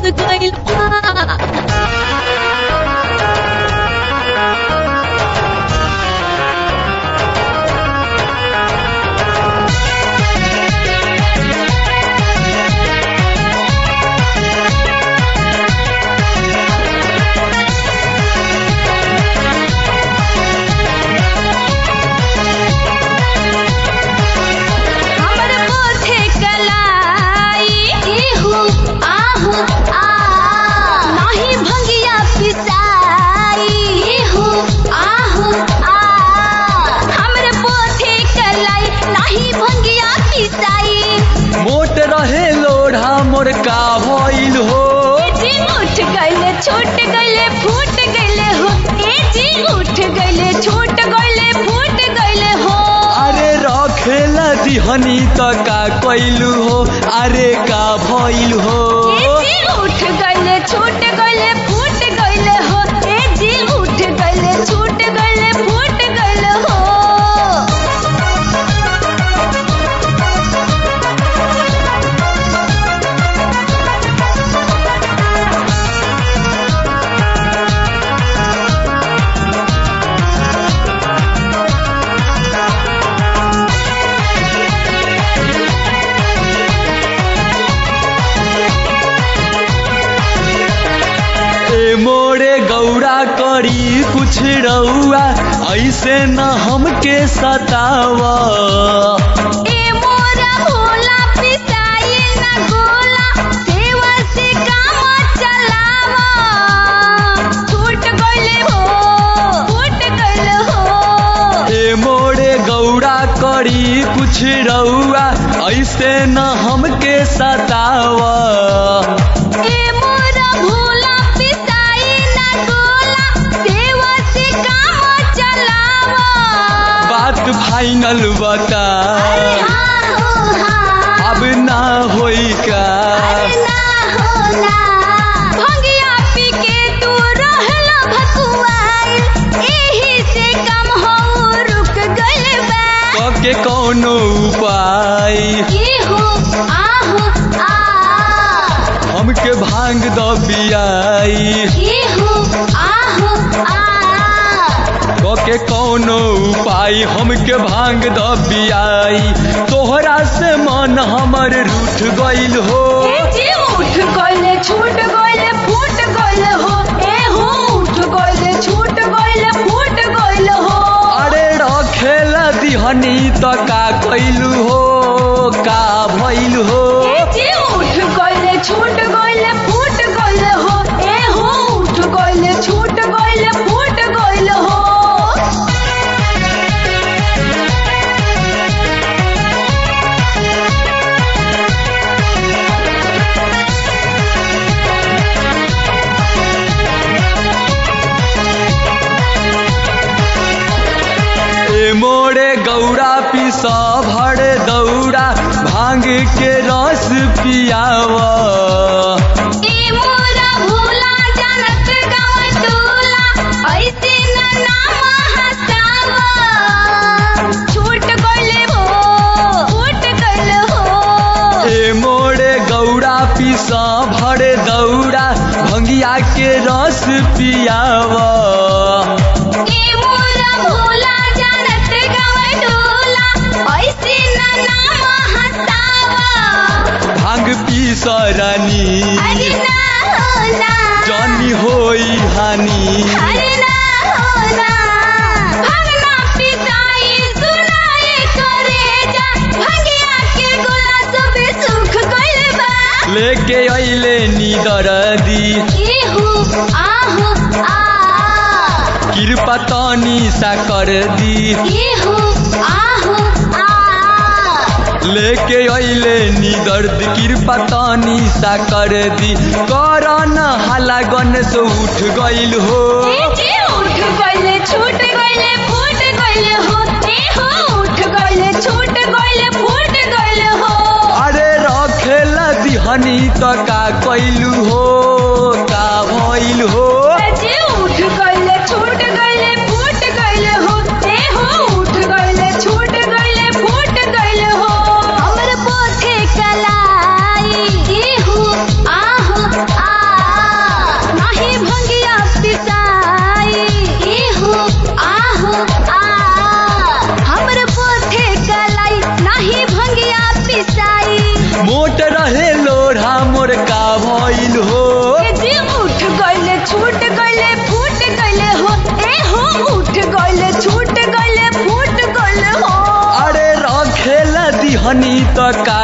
गइल बा हमर पोथे कलाई इहु आहु आ नाही भंगिया पिसाई इहु आहु आ हमर पोथे कलाई नाही भंगिया पिसाई मोट रहे लोढ़ा मोर का भइल हो ए जी उठ गइले छूट गइले फूट गइले हो ए जी उठ गइले छूट गइले फूट गइले हो अरे रखेला दिहनी त का कइलू हो अरे का भइल हो ए जी उठ गइले छूट गइले फूट गइले हो ए जी उठ गइले छूट गइले फूट गइले हो ए मोरे गौरा करी कुछ रउआ ऐसे न हमके सतावा ए मोरा भोला पिसाई ना गोला सेवा से काम चलावा छूट गइले हो फूट गइले हो ए मोरे गौरा करी कुछ रउआ ऐसे न हमके सतावा ए मोरा भोला पिसाई ना गोला सेवा से काम चलावा बात फाइनल बता अरे हाँ हो हाँ अब ना होई का अरे ना होला भंगिया पी के तू रहला भकुआइल एही से कम हो रुक गइल बा के कौनो उपाय इहु आहु आ हमके भांग द बियाई इहु आहु आ के कौनो उपाय हमके भांग द बियाई तोहरा से मन हमर रूठ गइल हो ए जी उठ गइले छूट गइले फूट गइले हो ए हो उठ गइले छूट गइले फूट गइले हो अरे रखेला दिहनी त का कइलू हो का भइल हो ए जी उठ गइले छूट गइले फूट गइले हो ए हो उठ गइले छूट गइले फूट गइले हो ए मोरे गौरा पिस भर दौड़ा भांग के रस पियावा ए मोरा भोला जानत गाँव टोला ऐसे न नाम हसावा छूट गइले हो फूट गइले हो ए मोरे गौरा पिस भर दौड़ा भंगिया के रस पियावा ए मोरा भोला जानत गाँव टोला ऐसे न नाम हसावा भांग पीस रानी अरे ना होला जानी होई हानि अरे ना होला भगना पिसाई सुनाए करे जा भंगिया के गोला सब सुख गइल बा लेके अइले नीदर दी इहु आहु आ कृपा तनी सा कर दी इहु आहु आ लेके अइले निदर्द कृपा तनी सा कर दी करन हाला गणेश उठ गइल हो ए जी उठ गइले छूट गइले फूट गइले हो ए हो उठ गइले छूट गइले फूट गइले हो अरे रखेला दिहनी त का कइलू हो का भइल हो जी उठ गइले छूट गइले फूट गइले हो ए हो उठ गइले छूट गइले फूट गइले हो हमर पोथे कलाई इहु आहु आ आ हमर पोथे कलाई नाही भंगिया पिसाई मोट रहे लोढ़ा मोर का भइल हो ए जी उठ गइले छूट गइले फूट गइले हो ए हो उठ गइले छूट गइले फूट गइले हो अरे रखेला दिहनी त का